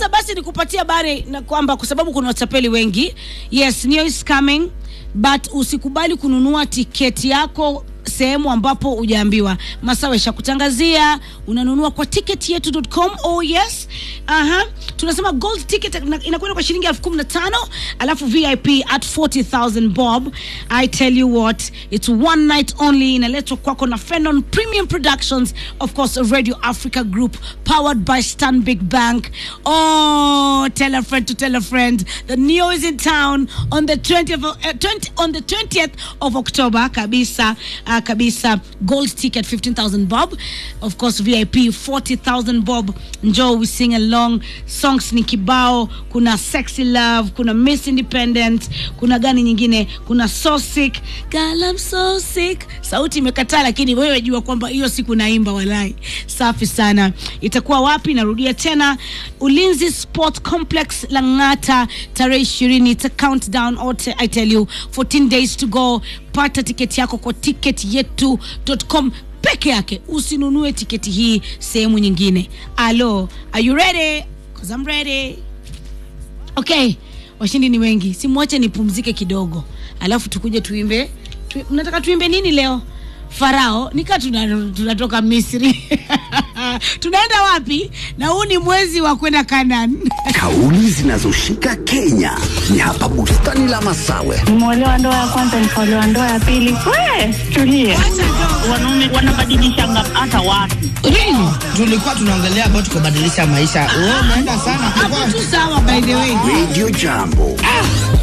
sasa basi nikupatia habari na kwamba kwa sababu kuna watapeli wengi yes Neo is coming but usikubali kununua tiketi yako sehemu ambapo hujaambiwa masawa ishakutangazia unanunua kwa ticketyetu.com oh yes aha tunasema gold ticket ina- inakwenda kwa shilingi elfu kumi na tano alafu vip at 40000 bob i tell you what it's one night only inaletwa kwako na fenon premium productions of course radio africa group powered by stanbic bank oh tell a friend to tell a friend the neo is in town on the 20th of, uh, 20, on the 20th of october kabisa uh, kabisa gold ticket 15000 bob of course vip 40000 bob njoo we sing along songs ni kibao kuna sexy love kuna miss independent kuna gani nyingine kuna so sick girl I'm so sick sauti imekataa lakini wewe jua kwamba hiyo siku naimba walai safi sana itakuwa wapi narudia tena ulinzi sport complex langata tarehe ishirini ita countdown ote i tell you 14 days to go pata tiketi yako kwa tiketi yetu.com peke yake usinunue tiketi hii sehemu nyingine alo are you ready Cause I'm ready okay washindi ni wengi simwache nipumzike kidogo alafu tukuje tuimbe tu, mnataka tuimbe nini leo farao nika tuna- tunatoka misri tunaenda wapi na huu ni mwezi wa kwenda kanan Kauli zinazoshika Kenya ni hapa bustani la Masawe. nimeolewa ndoa ya kwanza nikaolewa ndoa ya pili we tulie wanaume wanabadilishanga hata watu tulikuwa tunaongelea about kubadilisha maisha. Wewe umeenda sana. hapo tu sawa by the way Radio Jambo.